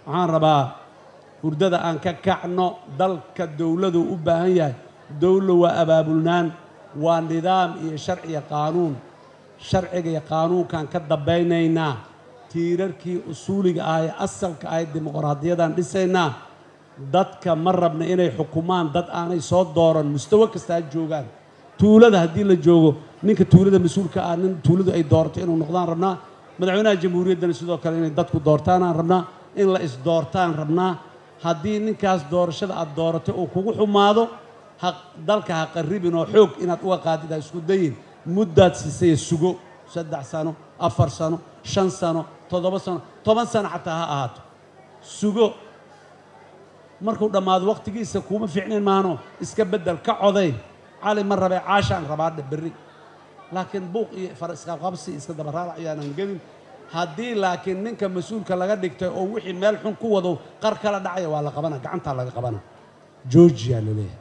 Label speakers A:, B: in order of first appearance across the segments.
A: waxaan rabaa hurdada aan ka kacno dalka dowladu u baahan yahay dowla waa abaabulnaan waa nidaam iyo sharci iyo qaanuun sharciga iyo qaanuunkaan ka dambaynaynaa tiirarkii usuuliga ah ee asalka ahayd dimuqraadiyadaan dhisaynaa dadka ma rabna inay xukumaan dad aanay soo dooran mustawo kasta ha joogaan tuulada haddii la joogo ninka tuulada mas-uulka ah nin tuuladu ay doorato inuu noqdaan rabnaa madaxweynaha jamhuuriyaddana sidoo kale inay dadku doortaanaan rabnaa in la isdoortaan rabnaa haddii ninkaas doorashada aad dooratay uu kugu xumaado ha dalka ha qarribin oo xoog inaad uga qaadid ha isku dayin muddaad siisaya sugo saddex sano afar sano shan sano toddoba sano toban sano xataa ha ahaato sugo markuu dhammaado wakhtigiisa kuuma fiicnayn maano iska beddel ka coday cali ma rabee caashaan rabaadhe berri laakiin buuq iyo far isqabqabsi iska dabaraalac ayaanan gelin haddii laakiin ninka mas-uulka laga dhigtay oo wixii meel xun ku wado qar kala dhacaya waa la qabana gacantaa laga qabana georgia la leeyahay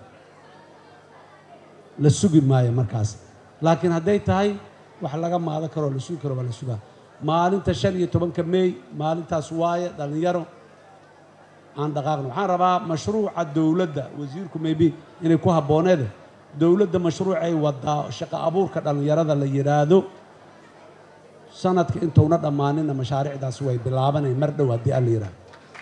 A: la sugi maayo markaas laakiin hadday tahay wax laga maado karoo la sugi karo waa la sugaa maalinta shan iyo tobanka meey maalintaas waaye dhallinyaro aan dhaqaaqno waxaan rabaa mashruuca dowladda wasiirku maybe inay ku habbooneede dowladda mashruucay wadaa shaqo abuurka dhallinyarada la yidhaahdo sanadka intuuna dhammaaninna mashaariicdaasi way bilaabanay mar dhow haddii alla yidhaahdo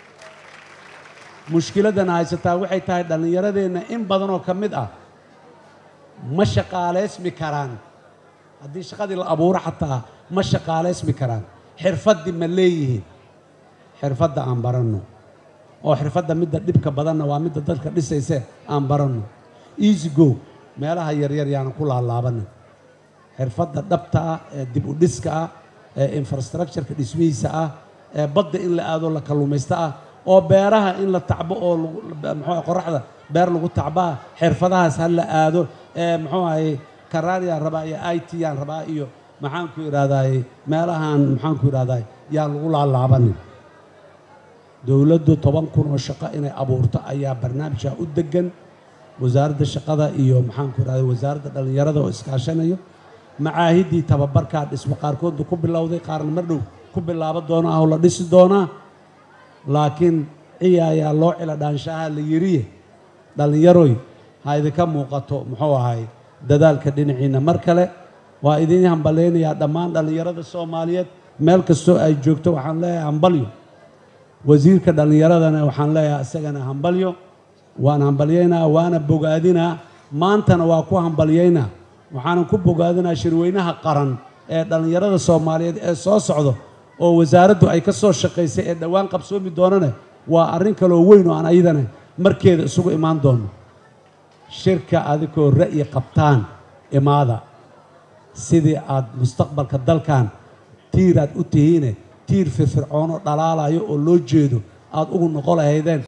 A: mushkiladana haysataa waxay tahay dhallinyaradeenna in badanoo ka mid ah ma shaqaalaysmi karaan haddii shaqadii la abuuro xataa ma shaqaalaysmi karaan xirfaddii ma leeyihiin xirfadda aan baranno oo xirfadda midda dhibka badanna waa midda dadka dhisayse aan baranno easy go meelaha yaryar yaanan ku laalaabanin xirfadda dhabta ah ee dib u dhiska ah ee infrastructureka dhismihiisa ah ee badda in la aado la kalluumaysto ah oo beeraha in la tacbo oo muxuu qoraxda beer lagu tacbaa xirfadahaas ha la aado ee muxuu ahay karaaniyaan rabaa iyo i t yaan rabaa iyo maxaanku idhahdaaye meelahan maxaanku idhahdaay yaan lagu laalaabanin dowladdu toban kun oo shaqo inay abuurto ayaa barnaamijka u degan wasaaradda shaqada iyo maxaanku idhahday wasaaradda dhallinyarada oo iskaashanayo macaahiddii tababarkaa dhismo qaarkoodba ku bilowday qaarna mar dhow ku bilaabo doona ah oo la dhisi doonaa laakiin ciya ayaa loo cila dhaanshaha la yiriye dhallinyaroy ha idinka muuqato muxuu ahay dadaalka dhinaciinna mar kale waa idin hambalaynayaa dhammaan dhallinyarada soomaaliyeed meel kastoo ay joogto waxaan leeyahay hambalyo wasiirka dhallinyaradana waxaan leeyahay isagana hambalyo waan hambalyaynaa waana bogaadinaa maantana waa ku hambalyaynaa waxaanan ku bogaadinaa shirweynaha qaran ee dhallinyarada soomaaliyeed ee soo socdo oo wasaaraddu ay ka soo shaqaysay ee dhowaan qabsoomi doonane waa arrin kaloo weyn oo aan ayadana markeeda isugu imaan doono shirka adigoo ra'yi qabtaan imaada sidii aad mustaqbalka dalkan tiir aad u tihiine tiir firfircoonoo dhalaalayo oo loo jeedo aad ugu noqo lahaydeen